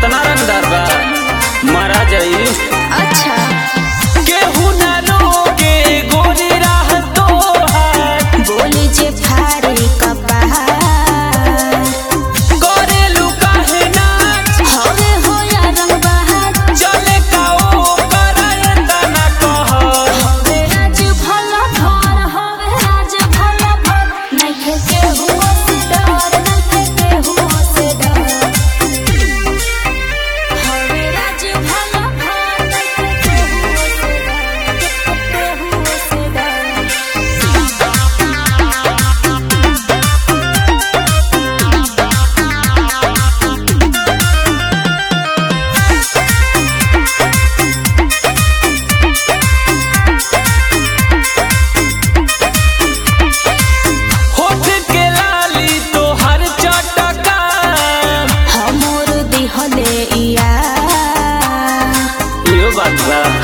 अतना रंगदार बा मारा जाई अच्छा केहू ना रोके गोरी राह तोहार बोली जे फारे कपार करेलू काहे नाच हवे हो या रंग बहार चले का ओ कराए तना कहर हवे राज भला भर हवे राज भला भर नइखे केहू से डर नइखे केहू से डर हवे राज भला भर नइखे केहू से डर केहू से डर होठ के लाली तोहर चटका हमर दिहले इया इहो बात बा